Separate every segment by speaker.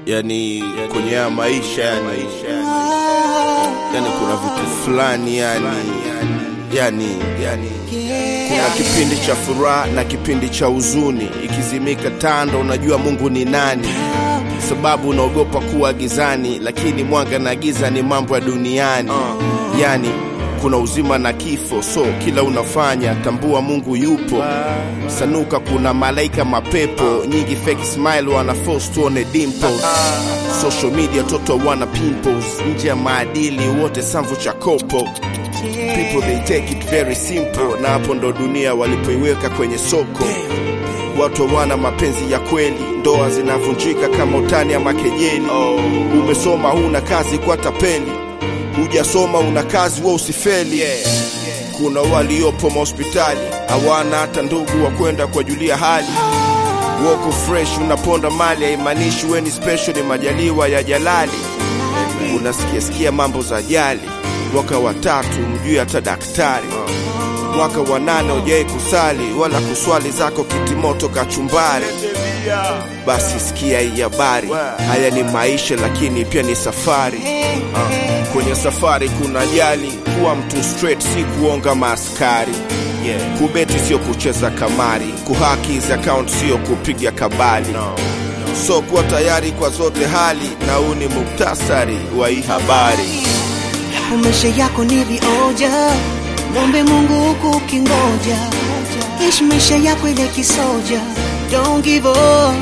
Speaker 1: yani kwenye haya maisha yani, yani kuna vitu fulani yani, yani, yani kuna kipindi cha furaha na kipindi cha huzuni. Ikizimika tando, unajua Mungu ni nani, sababu unaogopa kuwa gizani, lakini mwanga na giza ni mambo ya duniani. Yani kuna uzima na kifo, so kila unafanya tambua Mungu yupo. Sanuka, kuna malaika mapepo nyingi, fake smile wana force tuone dimples. Social media toto wana pimples, nje ya maadili wote samvu cha kopo. People they take it very simple, na hapo ndo dunia walipoiweka kwenye soko. Watu hawana mapenzi ya kweli, ndoa zinavunjika kama utani ama kejeli. Umesoma huna kazi kwa tapeli, hujasoma una kazi wa usifeli. Kuna waliopo mahospitali hawana hata ndugu wa kwenda kuwajulia hali. Woko fresh unaponda mali, haimaanishi weni special, ni majaliwa ya Jalali. Unasikia sikia mambo za ajali, mwaka wa tatu mjui hata daktari mwaka wa nane ujai kusali wala kuswali zako kitimoto kachumbari. Basi sikia hii habari, haya ni maisha lakini pia ni safari. Ah, kwenye safari kuna ajali, kuwa mtu straight si kuonga maaskari. Kubeti sio kucheza kamari, kuhaki za account sio kupiga kabali. So kuwa tayari kwa zote hali, na huu ni muktasari wa hii habari.
Speaker 2: Maisha yako ni vioja, mwombe Mungu huku ukingoja. Ishi maisha yako ile kisoja, don't give up.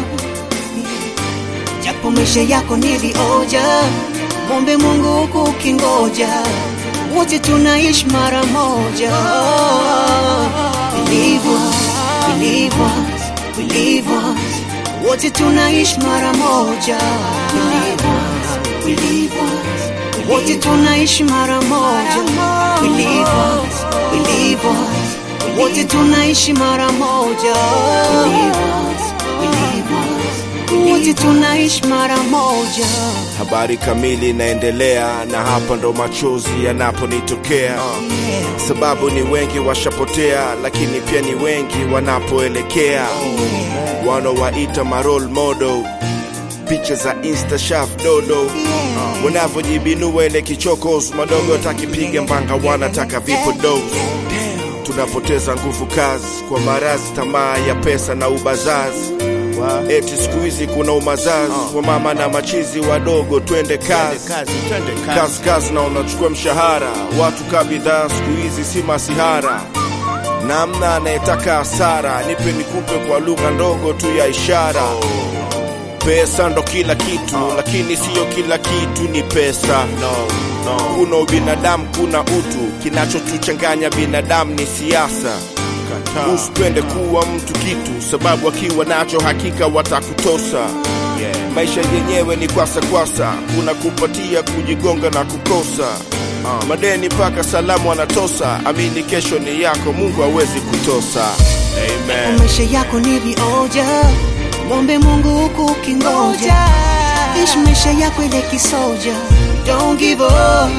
Speaker 2: Japo maisha yako ni vioja, mwombe Mungu huku ukingoja. Wote tunaishi mara moja. Believe us, believe us, believe us. Wote tunaishi mara moja. Believe us, believe us. Wote tunaishi mara moja. Believe us, believe us. Wote tunaishi mara moja. Believe us, believe us. Wote tunaishi mara moja.
Speaker 1: Habari kamili inaendelea, na hapa ndo machozi yanaponitokea. Sababu ni wengi washapotea, lakini pia ni wengi wanapoelekea. Wanaowaita ma role model, picha za insta shaf dodo wanavyojibinua ile kichokos madogo takipiga mbanga, wanataka vipo dos. Tunapoteza nguvu kazi kwa marazi, tamaa ya pesa na ubazazi. Eti siku hizi kuna umazazi wa mama na machizi wadogo, twende kazi kazi kazi, na unachukua mshahara. Watu ka bidhaa siku hizi si masihara, namna anayetaka hasara. Nipe nikupe kwa lugha ndogo tu ya ishara. Pesa ndo kila kitu, lakini siyo kila kitu ni pesa. Kuna ubinadamu, kuna utu. Kinachotuchanganya binadamu ni siasa. Usipende kuwa mtu kitu, sababu akiwa nacho hakika watakutosa. Maisha yenyewe ni kwasa kwasa, kuna kupatia, kujigonga na kukosa. Madeni mpaka salamu anatosa. Amini kesho ni yako, Mungu hawezi kutosa. Amen.
Speaker 2: Maisha yako ni vioja, mwombe Mungu huku ukingoja. Ishi maisha yako ile kisoja, don't give up.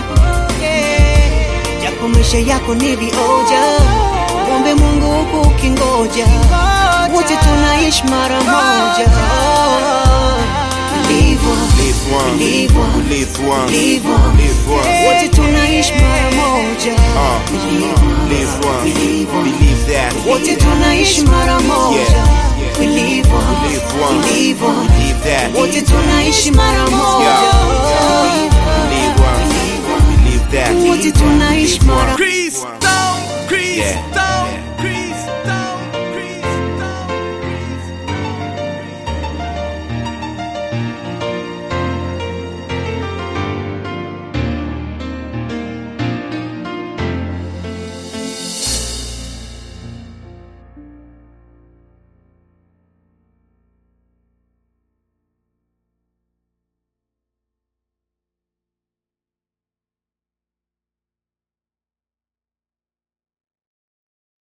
Speaker 2: Japo maisha yako ni vioja, mwombe Mungu huku ukingoja. Wote tunaishi mara moja. Believe us,
Speaker 1: Live one,
Speaker 2: believe us,
Speaker 1: live one,
Speaker 2: believe us.
Speaker 1: live one.
Speaker 2: Wote tunaishi mara moja.
Speaker 1: Uh,
Speaker 2: Believe
Speaker 1: uh,
Speaker 2: us,
Speaker 1: live one,
Speaker 2: believe us.
Speaker 1: believe that.
Speaker 2: Wote tunaishi mara moja.
Speaker 1: Yeah.
Speaker 2: Believe us,
Speaker 1: Live one,
Speaker 2: believe us.
Speaker 1: believe that.
Speaker 2: Wote tunaishi mara moja.
Speaker 1: Yeah.